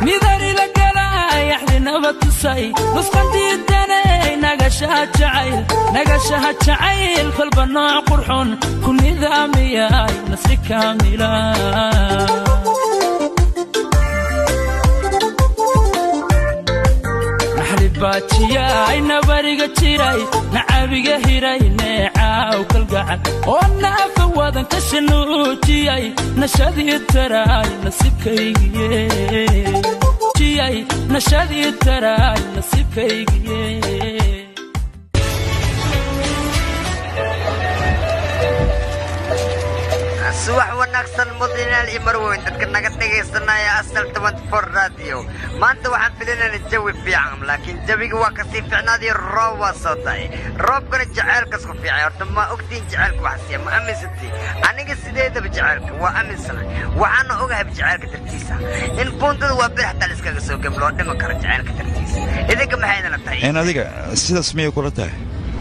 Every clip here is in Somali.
midanila galay axdinaba tusay nusqandiidanay nagashaha jacayl nagashaha jacayl kolba nooc qurxun ku nidaamiyay nasri kaamila naxlibaajiyaay nabariga jiray nacabiga hiray neecaaw kalgacal oo naafa wadan ka shanuujiyay nashadii taraay nasiibkaygiye nashadii taraay nasiibkaygiye subax wanaagsan mudanaal iyo marweyn dadka naga dhegaysanaya asal radio maanta waxaan filinayna jawi fiican laakiin jawiga waa kasii fiicnaadiyo roob waa soo dahay roobkana jaceylkas ku fiicay horta ma ogtiin jaceylka waxsiya ma aaminsantiin aniga sideedaba jaceylka waa aaminsana waxaana ogahay jaceylka dartiisa in buundada waa bir xataa liskaga soo gem loo dhiman karo jaceylka dartiisa idinka maxay idinla tahay een adiga sidaas miyay kula tahay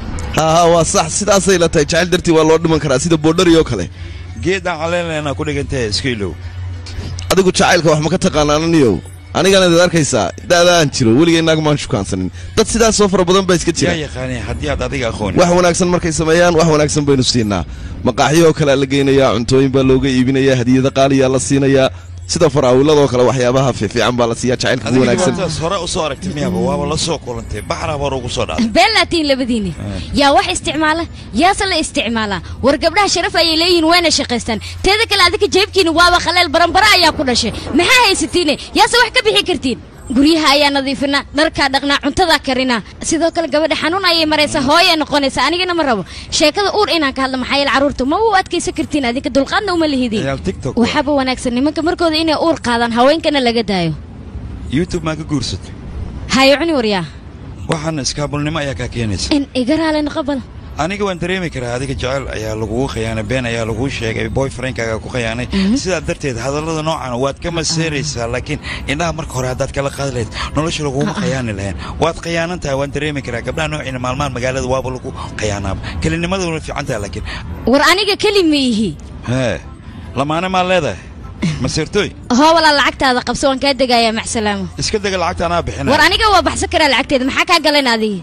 haa waa sax sidaasay la tahay jacayl dartii waa loo dhiman karaa sida boodhari oo kale geedaan caleenleena ku dhigantahe iska ilow adigu jacaylka wax ma ka taqaanaananiyow anigana id arkaysaa da'daan jiro weligay naag maan shukaansanin dad sidaas soo fara badan baa iska yaa jira yaqaanay haddii aad adiga aqooni wax wanaagsan markay sameeyaan wax wanaagsan baynu siinaa maqaaxyoo kalea la geynayaa cuntooyin baa looga iibinayaa hadiyada qaaliyaa la siinayaa sida faraawiladoo kale waxyaabaha fiifiican baa la siiyaa jacaylka ku adiga wanaagsan dhibaatadaas hore u soo aragtay miyaba waaba la soo kulantay baxraa hore ugu soo dhacday been laatiin labadiinni yaa wax isticmaala yaase la isticmaalaa war gabdhaha sharaf ayay leeyihiin wayna shaqaystaan teeda kale adinka jeebkiina waaba khaleel baranbara ayaa ku dhashay maxaa haysatiine yaase wax ka bixi kartiin guryaha ayaa nadiifinaa dharkaa dhaqnaa cuntadaa karinaa sidoo kale gabadha xanuun ayay maraysaa hooyay noqonaysaa anigana ma rabo sheekada uur inaan ka hadla maxaa yeele carruurta ma u adkaysan kartiin adinka dulqaadna uma lihidin ciyaal tiktok waxaaba wanaagsan nimanka markooda inay uur qaadaan haweenkana laga daayo youtube maa ka guursatay hayo cuni waryaa waxaana iskaabulnimo ayaa kaa keenaysa in iga raali noqobal aniga waan dareemi karaa adiga jecel ayaa lagugu khiyaanay been ayaa laguu sheegay boyfriendkaaga ku khiyaanay sidaa darteed hadallada noocan waad ka maseeraysaa laakiin indhaha marka hore haddaad kala qaadi lahayd nolosha laguma khiyaani lahayn waad khiyaanan tahay waan dareemi karaa gabdhaha noociina maalmahan magaalada waaba lagu khiyaanaaba kelinimada fiican tahay laakiin war aniga keli ma ihi hee lamaane maa leedahay maseertooy hoo walaa lacagtaada qabso waan kaa degayaa maxsalaamo iska dega lacagta anaa bixina war aniga waa baxsan karaa lacagteeda maxaa kaa galan adigi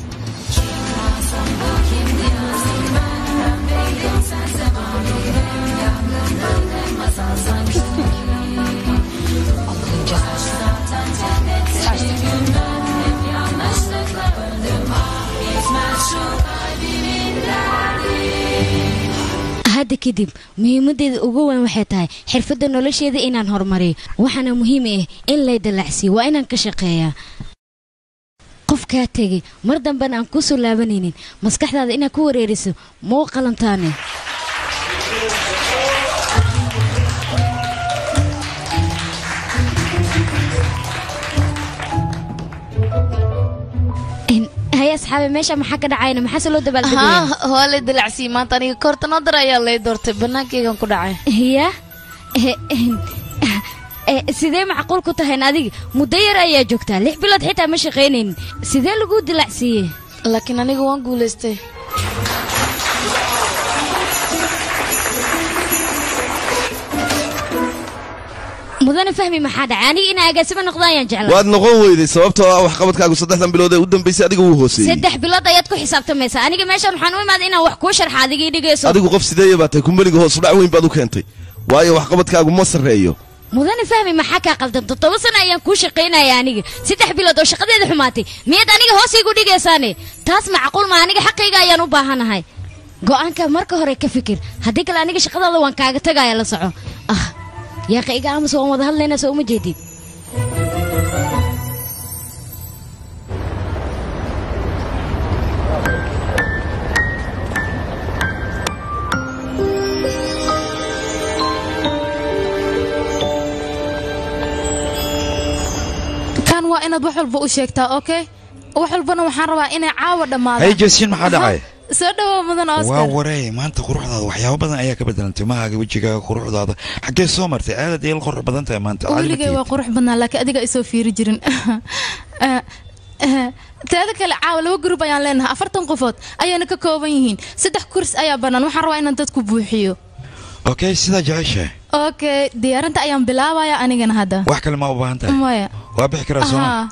hadda kadib muhiimaddeeda ugu weyn waxay tahay xirfadda nolosheeda inaan horumariyo waxaana muhiim ah in lay dallacsiiyo waa inaan ka shaqeeyaa qof kaa tegay mar dambena aan kuu soo laabanaynin maskaxdaada inaad ku wareeriso ma u qalantaane haye asxaabe meesha maxaa ka dhacayna maxaase loo dabaaldegaya haa waa lay dalacsiiyey maanta aniga koorta noo dar ayaa lay doortay bannaankaygan ku dhacay ya sidee macquul ku tahayn adiga muddo yar ayaa joogtaa lix bilood xitaa ma shaqaynaynin sidee laguu dilacsiiyey laakiin aniga waan guulaystay mudana fahmi maxaa dhacay aniga inaa agaasimo noqdo ayaan jeclaa waad noqon weyday sababtoo ah waxqabadkaagu saddexdan bilood ee u dambaysay adiga wuu hooseeyey saddex bilood ayaad ku xisaabtamaysaa aniga meeshaan waxaan u imaaday inaan wax kuu sharxa adigii dhigayso adigu qof sideeya baa tahay kumbaniga hoos udhac weyn baad u keentay waayo waxqabadkaagu ma sarreeyo mudane fahmi maxaa kaa qaldan toddoba sano ayaan kuu shaqaynaya aniga saddex bilood oo shaqadeeda xumaatay miyaad aniga hoos iigu dhigaysaane taas macquul ma aniga xaqayga ayaan u baahanahay go'aanka marka hore ka fikir haddii kale aniga shaqadaada waan kaaga tagaya la soco ah yaaqa iga aamus waan wada hadlaynaa soo uma jeedid kan waa inaad wax walba u sheegtaa okay wax walbana waxaan rabaa inay caawa hay dhammaadaan jasiin maxaa dhacay soo dhawow mudan waa oscar wareey maanta quruxdaada waxyaabo badan ayaa ka bedelantay mahaaga wejigaaga quruxdaada xaggee soo martay aadad eel qurux badan tahay maanta weligay waa qurux badnaa laakiin adiga isoo fiiri jirin Eh, eh, teeda kale caawa laba gurub ayaan leenahay afartan qofood ayayna ka kooban yihiin saddex kurs ayaa bannaan waxaan rabaa inaan dadku buuxiyo okay sidaa jeceshahay okay diyaarinta ayaan bilaabaya anigana hadda wax kale ma u baahan tahay maya waa bixi karaa sooma Ahaa.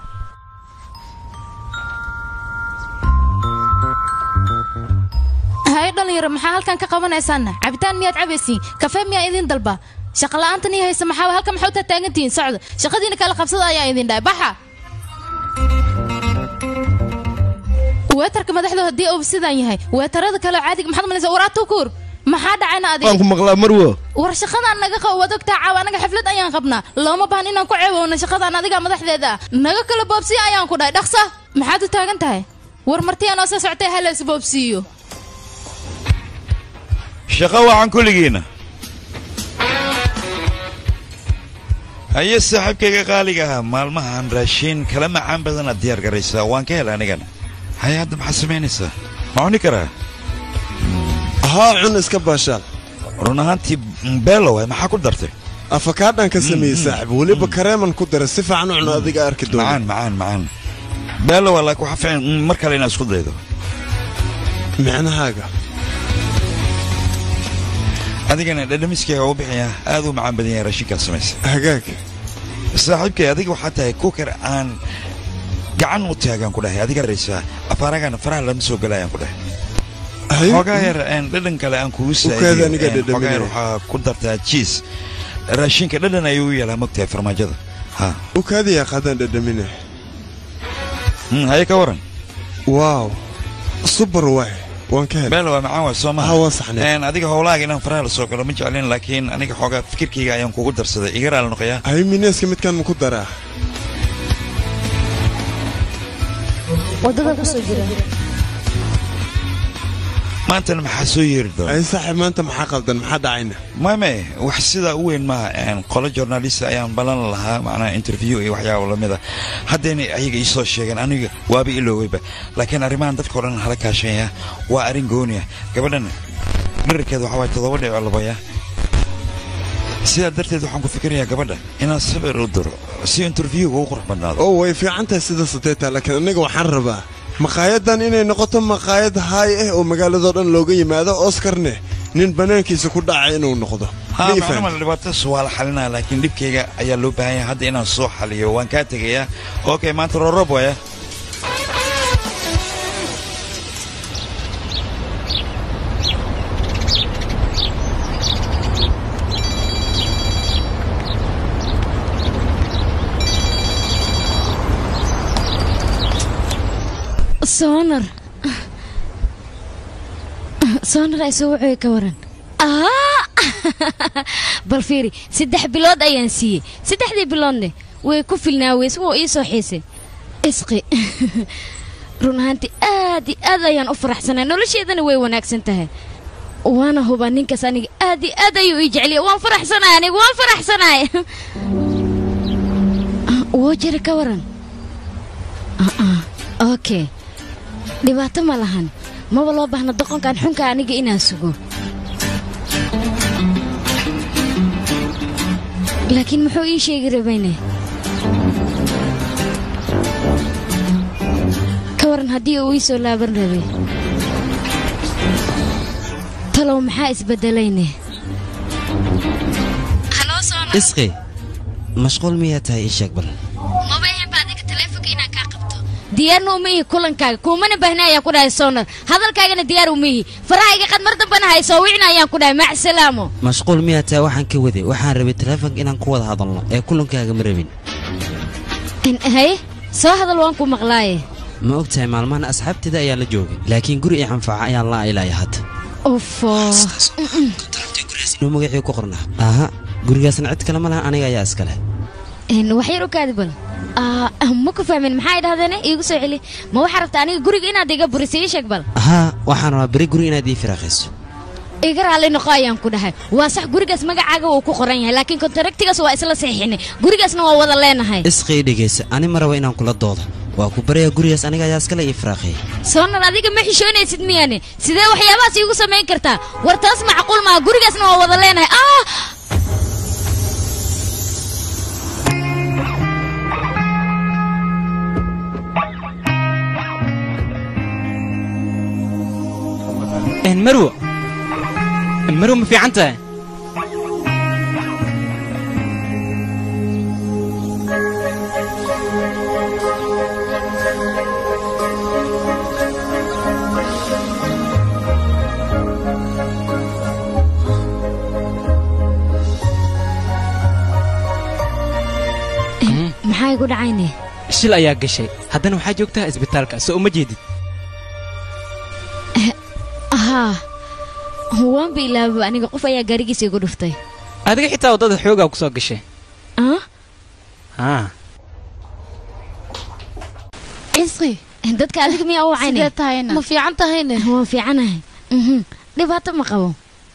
hay dhalinyaro maxaa halkan ka qabanaysaana cabitaan miyaad cabaysiin kafee miyaa idin dalba shaqa la'aantan ii haysa maxaa halkan maxaa u taataagantihiin socda shaqadiina kala qabsada ayaa idin dhahay baxa weetarka madaxdu haddii uu sidan yahay weetarada kale caadiga maxaad malaysa war atukuur maxaa dhacayna waan adiga ku maqlaa marwo war shaqadaan naga qabo waad ogtaa caawa anaga xaflad ayaan qabnaa looma baahan inaan ku ceebowno shaqadaan adiga madaxdeeda ah naga kala boobsiya ayaan ku dhahay dhaqsa maxaad u taagan tahay war martiyaa noo soo soctay halees boobsiiyo shaqo wacan kulligiina haye saaxiibkayga qaaliga ahaa maalmahan raashiin kala macaan badanaad diyaar garaysaa waan ka hela anigana haye hadda maxaad samaynaysaa ma cuni karaa haa cun iska baashaal run ahaantii beelo waay maxaa ku dartay afakaadhan ka sameeyey saaxib weliba kareeman ku dara si fiican u cuno adiga arki doona macaan macaan macaan beelo waa laakiin waxaa fiican mm, mar kale inaad isku daydo micnahaaga adigana dhadhamiskayga u bixiyaa aad u macaan badan yahay raashinkaad samaysa hagaag saaxiibkay adiga waxaa tahay kukar aan gacan u taagaan ku dhahay adiga raysaa afaaragana faraha lama soo galayaan ku dhahay Hay- xoogaa yar een, dhadhan kale aan kugu Ukaada aniga saaidin xoogaa yar dhadhaminaya. waxaa ku dartaa jiis raashinka dhadhan ayuu u yeelaa mogtahay farmaajada ha u kaadiyaa qaadaan dhadhamine Mm, haye ka waran waaw subar waay waan ka helay beel waa macaan waa soo maha Ha, waa saxnay. Een, adiga howlahaaga inaan faraha la soo galo ma jeclin laakiin aniga xoogaa fikirkayga ayaan kugu darsaday iga raali noqoyaa hay mineeska midkaan maku daraa wadada kusoo jira maantana maxaa soo yeeri doona ay saaxib maanta maxaa qaldan maxaa dhacayna mame wax sidaa u weyn maaha een, qolo journalist ayaan balan lahaa macnaha interview iyo waxyaabo lamid a haddayna ayaga ii soo sheegeen aniga waaba ilooweyba laakiin arrimahan dadka o dhan hala kaashanya waa arrin gooni ah gabadhan dherarkeeda waxaa waay toddoba dhico labaya sidaa darteed waxaan ku fikirayaa gabadha inaan sawir u diro si interviewga u qurux badnaado oo way fiican tahay sida sateeta laakiin aniga waxaan rabaa maqaayadan inay noqoto maqaayad haay ah oo magaaladoo dhan looga yimaado oskarne nin bannaankiisa ku dhacay inuu noqdo ha Ma ii macnama fahanti? dhibaatadaas waa la xalinaa laakiin dhibkayga ayaa loo baahan yahay hadda inaan soo xaliyo waan kaa tegayaa okay maanta roorob waya soonar soonar ay soo wuxuu ka waran Ah! bal fiiri saddex bilood ayaan siiyey saddexdii biloodne way ku filnaa weys wuu ii soo xiisay isqi run ahaantii aad iyo aad ayaan u faraxsanay nolosheedana way wanaagsan tahay waana hubaa ninkaas aniga aad iyo aad ayuu ii jeceliya waan faraxsanahay aniga waan faraxsanahay woo jira ka waran okay dhibaato ma lahan maba loo baahna doqonkan xunka aniga inaan sugo laakiin muxuu ii sheegi rabayne ka waran haddii uu ii soo laaban rabay talow maxaa isbeddelayne isqi mashquul miyaa tahay ii sheeg bal maba ahaynba adiga taleefonka inaan kaa qabto diyaarna uma ihi kulankaaga kuumana baahna ayaan ku dhahay soonar hadalkaagana diyaar uma ihi farahayga qad mar dambana haysoo wicna ayaan ku dhahay macsalaamo mashquul miyaa tahay waxaan ka waday waxaan rabay taleefonka inaan ku wada hadalno ee kulankaaga ma rabin haye soo hadal waan ku maqlaaye ma og tahay maalmahan asxaabteeda ayaa la joogay laakiin guri iyo xanfaaca ayaan la aylaya hadda ufo nuu magacii ku qornaa aha gurigaasna cid kale ma laha aniga ayaa iska leh wax yar u kaadi bal Ah, ma ku fahmin maxaa idhahdeene iigu soo celi ma waxaa rabta aniga guriga inaad iga burisay ii sheeg bal haa waxaan rabaa beri guri inaad ii firaaqayso iga raalli noqo ayaan ku dhahay waa sax gurigaas magacaaga wuu ku qoran yahay laakiin kontaraktigaas waa isla saxiixinay gurigaasna waa wada leenahay isqii dhegaysa ani ma rabo inaan kula doodo waa ku baraya gurigaas aniga ayaa iskale ii firaaqeeyay soonar adiga ma xishoonaysid miyaane sidee waxyaabahaas iigu samayn kartaa war taas macquul maa gurigaasna waa wada leenahay ah marwo marwo ma fiican tahay maxaa igu dhacayne shil ayaa gashay haddana waxaa joogtaa isbitaalka soo uma jeedid haa waanba ilaababa aniga qof ayaa gaarigiisa igu dhuftay adiga xitaa waddada xoogaa ku soo gashay ah haa cisqi dadka adiga miyaa u wacayne sidee tahayna ma fiican tahayne waan fiicanahay Mhm. dhibaato ma qabo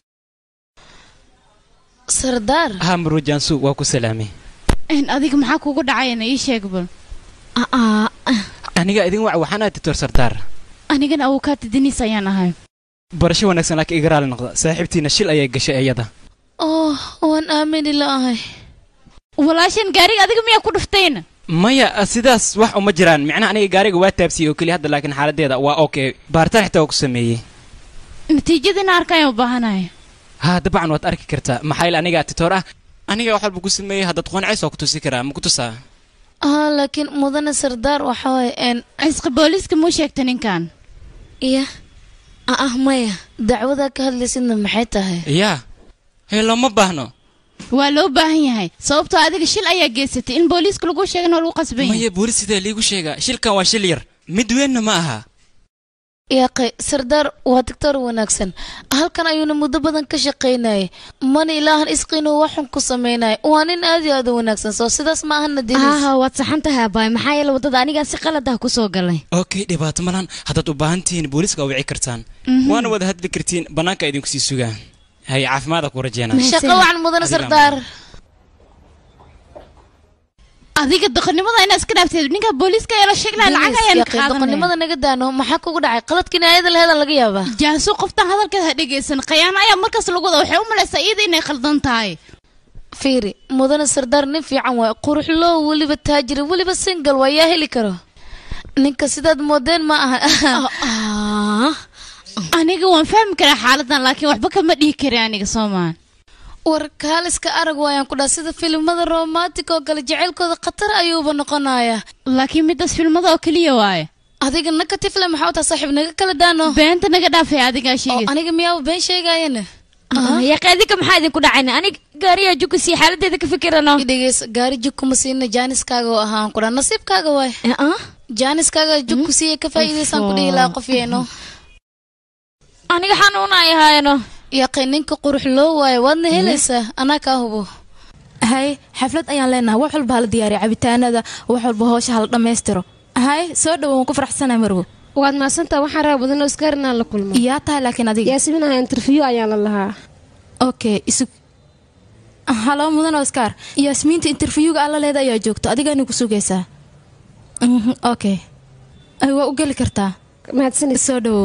sardaar haa maruujaansu waa ku salaamay in adiga maxaa kugu dhacayna ii sheeg bal aa aniga idin wac waxaan ahay doctor sardaar anigana awokaata deniis ayaan ahay barasho wanaagsan laakiin iga raali noqda saaxiibtiina shil ayay gashay iyada oh waan aamini la'ahay walaashan gaariga adiga miyaa ku dhuftayna maya sidaas wax uma jiraan micnaha aniga gaariga waa taabsiyey oo keliya hadda laakiin xaaladeeda waa okay baaritaan xitaa waa ku sameeyey natiijadiina arkayaan u baahanahay haa dabcan waad arki kartaa maxaa yeele aniga titoor ah aniga wax walba ku sameeyey haddaad qooncays waa ku tusi karaa ma ku tusaa ah laakiin mudane sardaar waxa waaye een cisqi booliiska muu sheegta ninkan iya ah maya dacwadaa ka hadlaysidna maxay tahay yaa hee looma baahno waa loo baahan yahay sababtoo adiga shil ayaa geysatay in booliiska lagu sheegana waa lagu qasban yahay maya boolis sidee liigu sheegaa shilkan waa shil yar mid weynna ma aha yaaqe sardaar waa digtoor wanaagsan halkan ayuuna muddo badan ka shaqaynayay mana ilaahan isqiinuu waxun ku samaynaya waa nin aad iyo aad u wanaagsan soo sidaas ma ahana dinis aaha waad saxan tahay abaay maxaa yeele waddada anigaa si qalad ah ku soo galay okay dhibaato malan haddaad u baahan tihiin booliiska waa wici kartaan waana wada hadli kartiin bannaanka idinku sii sugaan hay caafimaada ku rajeynaa shaqo wacan mudane Adiga sardaar adiga doqonnimada inaa iska dhaafteed ninka booliiska ayaa la sheegnaya lacag ayaan Yaaqe, qaadanaya doqonnimada naga daano maxaa kugu dhacay qaladkiina ayada laheeda laga yaabaa jaasu qoftan hadalkeeda ha dhegaysan khiyaano ayaa markaas lagu wada waxay u malaysaa iyada inay khaldan tahay fiiri mudane sardaar nin fiican waay quruxloo weliba taajira weliba single waa yaa heli karo ninka sidaad moodeen ma aha ah aniga waan fahmi karaa xaaladan laakiin waxba kama dhihi kari aniga soomaan war kaaliska arag waayaan ku dhaa sida filimada romantic oo kale jacaylkooda khatar ayuuba noqonayaa laakiin midaas filmada oo keliya waaye adiga naka tifle maxaa u taha saaxiib naga kala daano beenta naga dhaafay adigaa oo sheegay aniga miyaaba been sheegaayana yaaqe adinka maxaa idinku dhacayna anig gaariyaa jukusi xaaladeeda ka fikirano idhegeys gaari jug kuma siina jaaniskaaga oo ahaan ku dhaa nasiibkaaga waay ah jaaniskaaga jug ku siiya ka faa'iidaysaan ku dhihi lahaa qof yeeno aniga xanuuna ay haayano yaqay ninka qurux loo waayo waadna helaysaa anaa kaa hubo hay xaflad ayaan leenahay wax walba hala diyaariya cabitaanada wax walba hoosha hala dhammaystiro hay soo dhowo waan ku faraxsanahay marwo waad mahadsantaa waxaan rabaa badan oscar inaan la kulmo yaa tahay laakiin adiga yaasminaha interview ayaan la lahaa okay isug halo mudan oscar yaasmiinta interviewga alla leeda ayaa joogto adigaana ku sugaysaa Mhm, okay ay waa u geli kartaa mahadsanid soo dhowow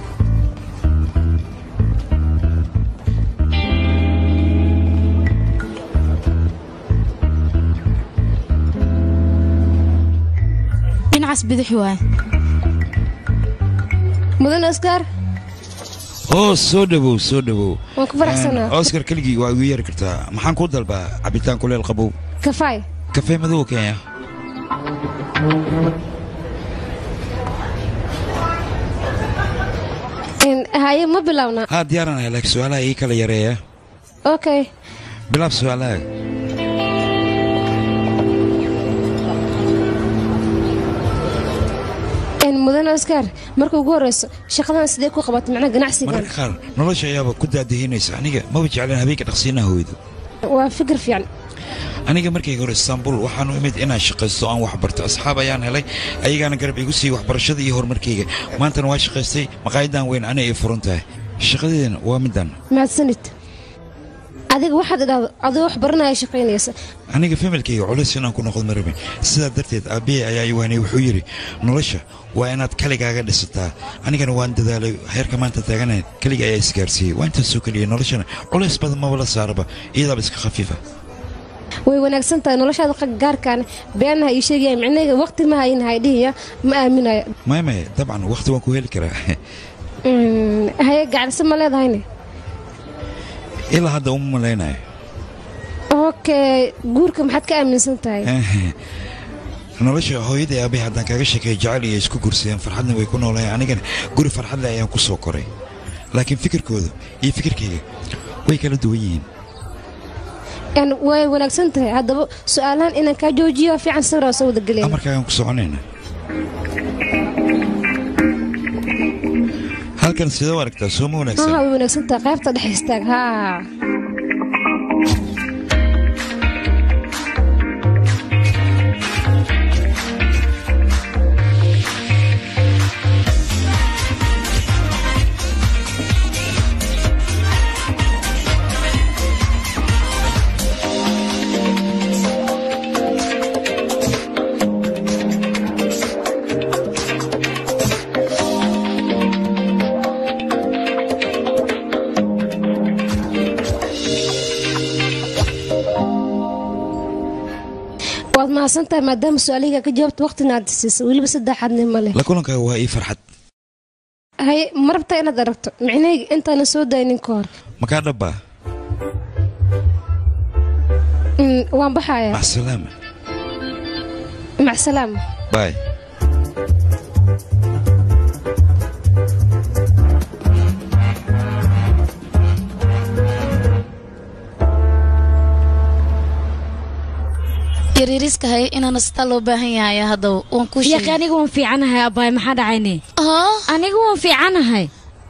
dhinacaas bidix waay mudan oscar oo soo dhawow soo dhawow waan ku faraxsanaa oscar keligii waa igu yeeri kartaa maxaan kuu dalbaa cabitaan kuleel qabow kafaay kafee madow kenya Een, haye ma bilowna haa diyaaranahay laakiin su-aalaha ii kala yareeya okay bilaab su-aalaha Een, mudan oscar marka ugu horeyso shaqadan sidee ku qabatay macnaha ganacsigan mararka qaar nolosha ayaaba ku daadahinaysa aniga maba jeclan habeenka dhaqsiinaha hooydo waa fikir fiican aniga markayga hore istaanbul waxaan u imid inaan shaqaysto aan wax barto asxaab ayaan helay ayagaana garab igu siiyey waxbarashada iyo horumarkayga maantana waa shaqaystay maqaayadan weyn ana ay furan tahay shaqadeedana waa middan mahadsanid adiga waxaad idhaahdo adoo wax baranaya shaqaynaysa aniga familkayga culays inaan ku noqdo ma rabin sidaa darteed aabbihey ayaa ii waanay wuxuu yidhi nolosha waa inaad kaligaaga dhisataa anigana waan dadaalay heerka maanta taaganayn keliga ayaa isgaarsiiyey waa intaasoo keliya noloshana culays badan maba la saaraba iyadaaba iska khafiifa way wanaagsan tahay noloshaada qa- gaarkaan beenaha ii sheegaya micnaheega waqti ma hayin haydhihiya ma aaminayo maya maya dabcan wakhti waan ku heli karaa Mm, haye gacanse ma leedahayne ilaa hadda uma malaynayo okay guurka maxaad ka aaminsan tahay nolosha hooyada aabay haddaan kaaga sheekeeyo jacayl iyo isku guursadeen farxadna way ku noolaayeen anigana guri farxadle ayaan ku soo koray laakiin fikirkooda iyo fikirkayga way kala duwan yihiin yani way wanaagsan tahay haddaba su-aalahan inaan kaa joojiyo waa fiican sawir waa soo wada gelaya amarkaagaan ku soconayna halkan sidee u aragtaa soo ma wanaagsan haa way wanaagsan tahay qaybta dhex istaag haa waad mahadsan tahay maadaama su-aalihiga ka jawaabta waqtina aad siisa weliba saddexaadni male la kulankaaga waa ii farxad hay ma rabtaa inaad aragto micnahayga intaanan soo daynin ka hor makaa dhabbaa Mm, waan baxayaa maxsalaama macsalaama baay yaryariska hay inaana sitaa loo baahan yahay haddaba waan ku yaqi aniga waan fiicanahay abaay maxaa dhacayne aniga waan fiicanahay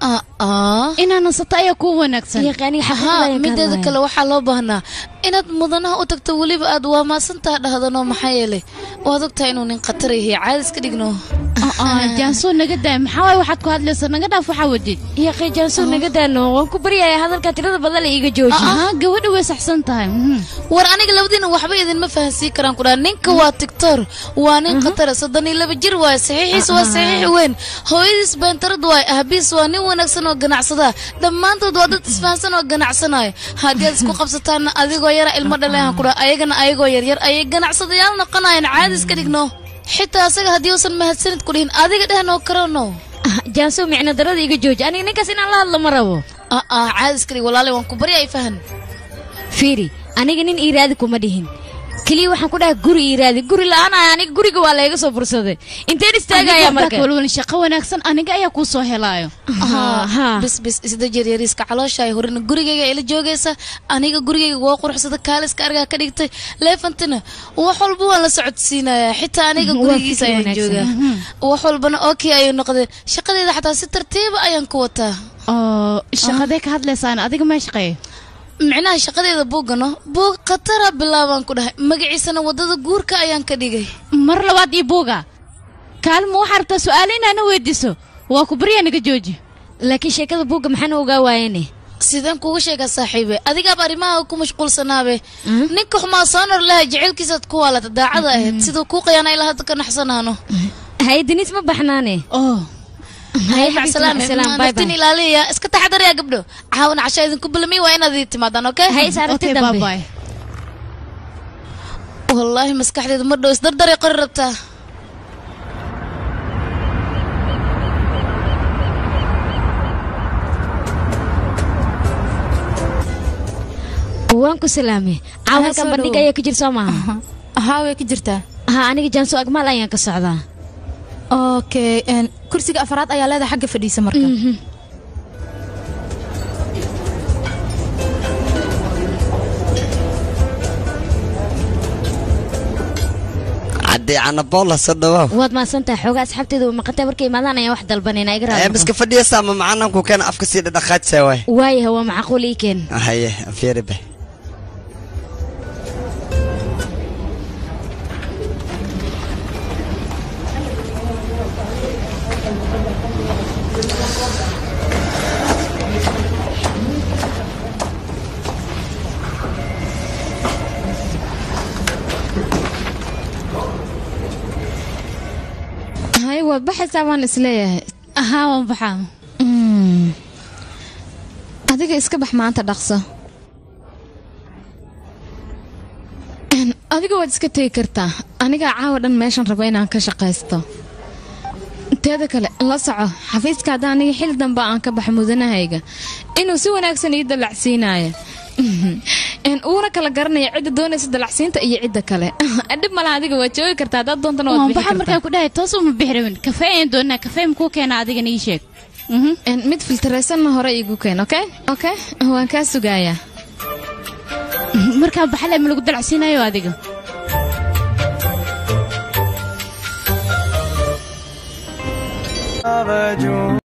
inaana sata ayaa kuu wanaagsan yaqi aniga xaqiiqda haa ayaan ka mideeda hadlayaa. kale waxaa loo baahnaa inaad mudanaha u tagto weliba aad waamaasantaha dhahdanoo maxaa yeelay waad ogtahay inuu nin khatar yahay caadis ka dhigno jaansoo naga daa maxaa waay waxaad ku hadlaysa naga dhaaf waxaa wadid yaqi jaansoo naga daano waan ku baryayaa hadalka tirada badan la iiga jooji Aha, gabadha way saxsan tahay war aniga labadiina waxba idinma fahansii karaan kudhaa ninka waa tigtor waa nin khatara soddon iyo laba jir waaye saxiixiis waa saxiix weyn hooyadiis beentarad waaye ahbiis waa nin wanaagsan oo ganacsada dhammaantood waa dad isfahansan oo ganacsanaayo haddii aad isku qabsataanna adigoo yara ilmo dhalehan kudhaa ayagana ayagoo yaryar ayay ganacsadayaal noqonayaan caadis ka dhigno xitaa asaga haddii uusan mahadsanid ku dhihin adiga dhehnoo karano jaansoo micno darada iga jooji aniga ninkaas inaan la hadlo ma rabo aa caadis ka dhig walaale waan ku barya ay fahan fiiri aniga nin iiraadi kuma dhihin keliya waxaan ku dhahay guri iiraadi guri la-aan ah aniga guriga waa layga soo fursaday inteen istaagaya marka walwal shaqo wanaagsan aniga ayaa kuu soo helaayo bis bis isda jeryariiska calooshaay horena gurigayga ila joogaysa aniga gurigayga waa quruxsada kaaliska argaa ka dhigtay leefantina wax walba waan la socodsiinayaa xitaa aniga Waa gurigiisa fikir ayaan wanaagsan. joogaa wax walbana okay ayay noqdeen shaqadeeda xataa si tartiiba ayaan ku wataa oo shaqadee ka hadlaysaan adiga mee shaqeeya micnaha shaqadeeda buuggano buug khatara bilaabaan ku dhahay magaciisana wadada guurka ayaan ka dhigay mar labaad iyo buuga kaalma waxaa rabtaa su-aalo inaana weydiiso waa ku baryaa naga jooji laakiin sheekada buugga maxaana ogaa waayene sideen kuuga sheegaa saaxiibe adigaaba arrimaha ku mashquulsanaabe ninka xumaa soo nor lahay jecelkiisaad ku waalata daacada ahayd siduu kuu qayaana ilaa hadda ka naxsanaano hay deniis ma baxnaane oh hay xabiibti, macsalaame macasalaam, bye naftin bye. ilaaliya iska taxadaraya gabdho caawana casha idinku bilamiy waa inaad ii timaadaan okay hay is aragti Okay, dambe bye-bye. wallaahi maskaxdeedu ma dhow isdardaray qori rabtaa waan ku salaamay caawa halkan soo bandhig dhowow. ayaa ka jir soo maaha haa way ka jirtaa ha aniga jaanso agmaal ayaan ka socdaa okay een, kursiga afraad ayaa leedahay xagga fadhiisa marka caddii canabola soo dhawaaw waad mahadsantahay xoogaa asxaabteeda way maqantay markay imaadaan ayaan wax dalbanayna iga ee raali miska fadhiyasa ama macananku keena afka sii dhadhaqaajsa waay waayaha waa macquul ii keen haye fiiri be hay waad baxaysaa waan isleeyahay haa waan baxaa adiga iska bax maanta dhaqso Een, adiga waad iska tegi kartaa anigaa caawa dhan meeshan rabo inaan ka shaqaysto teeda kale la soco xafiiska hadda aniga xil dambe aan ka baxa mudanahayga inuu si wanaagsan ii dalacsiinayo Een, uuna kala garanaya cidda doonaysa dalacsiinta iyo cidda kale dhib malaha adiga waad joogi kartaa haddaad doontana waad bixi waxaa markaa kartaa ku dhahay toos uma bixi rabin kafee ayaan doonaa kafee makuu keena adigana ii sheeg Een, mid filtaraysanna hore iigu keen okay okay waan kaa sugayaa markaa baxale ma lagu dalacsiinayo adiga बावजूद